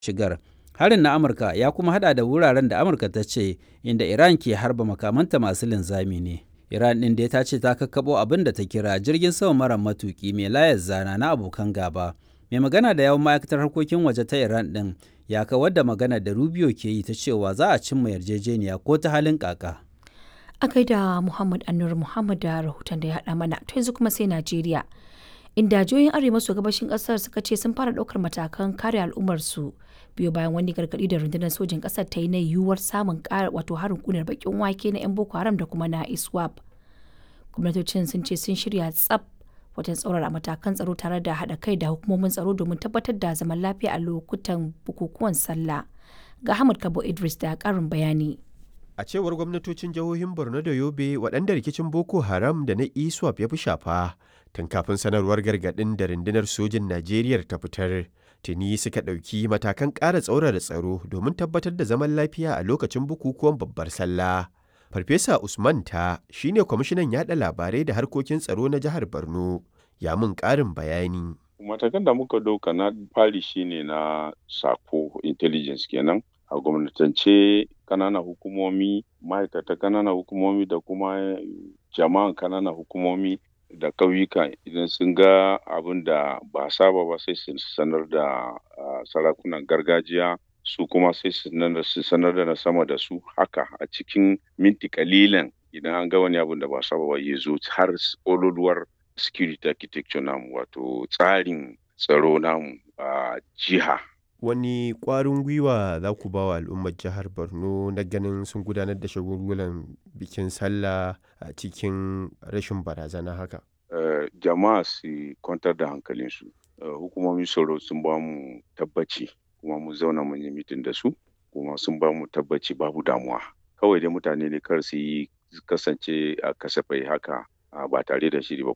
shigar. Harin na Amurka ya kuma hada da wuraren da Amurka ta ce inda Iran ke harba makamanta masu linzami ne. Iran ɗin dai ta ce ta kakkaɓo abin da ta kira jirgin sama mara matuƙi mai layar zana na abokan gaba. Mai magana da yawan ma'aikatar harkokin waje ta Iran ɗin ya kawar da magana da Rubio ke yi ta cewa za a cimma yarjejeniya ko ta halin kaka. A gaida Muhammad Anur Muhammad da rahoton da ya haɗa mana to yanzu kuma sai Najeriya. Inda jihohin arewa maso gabashin ƙasar suka ce sun fara ɗaukar matakan kare al'ummarsu biyo bayan wani gargaɗi da rundunar sojin ƙasar ta yi na yiwuwar samun ƙara wato harin kunar bakin wake na 'yan Boko Haram da kuma na ISWAP. Gwamnatocin sun ce sun shirya tsaf wajen tsaurara matakan tsaro tare da haɗa kai da hukumomin tsaro domin tabbatar da zaman lafiya a lokutan bukukuwan sallah. Ga Ahmad Kabo Idris da ƙarin bayani. A cewar gwamnatocin jihohin Borno da Yobe waɗanda rikicin Boko Haram da na ISWAP ya fi shafa tun kafin sanarwar gargaɗin da rundunar sojin Najeriya ta fitar. Tuni suka ɗauki matakan ƙara tsaurara tsaro domin tabbatar da zaman lafiya a lokacin bukukuwan babbar sallah. Farfesa Usman ta shine kwamishinan yaɗa labarai da harkokin tsaro na jihar Borno. Ya mun ƙarin bayani. Matakan da muka ɗauka na fari shine na sako intelligence kenan. a gwamnatance kananan hukumomi ma'aikata kananan hukumomi da kuma jama'an kananan hukumomi da ƙauyuka idan sun ga abin da ba saba ba sai su sanar da sarakunan gargajiya su kuma sai su sanar da na sama da su haka a cikin minti kalilan idan an ga wani abin da ba saba ba ya zo har ololuwar security architecture namu wato tsarin tsaro namu a jiha wani ƙwarin gwiwa za ku ba wa al'ummar jihar borno na ganin sun gudanar da shagulgulan bikin sallah a cikin rashin barazana haka uh, jama'a su kwantar da hankalinsu uh, hukumomin tsaro sun ba mu tabbaci kuma mu zauna mun yi mitin da su kuma sun ba mu tabbaci babu damuwa kawai dai mutane ne kar su yi kasance a kasafai haka uh, ba tare da shiri ba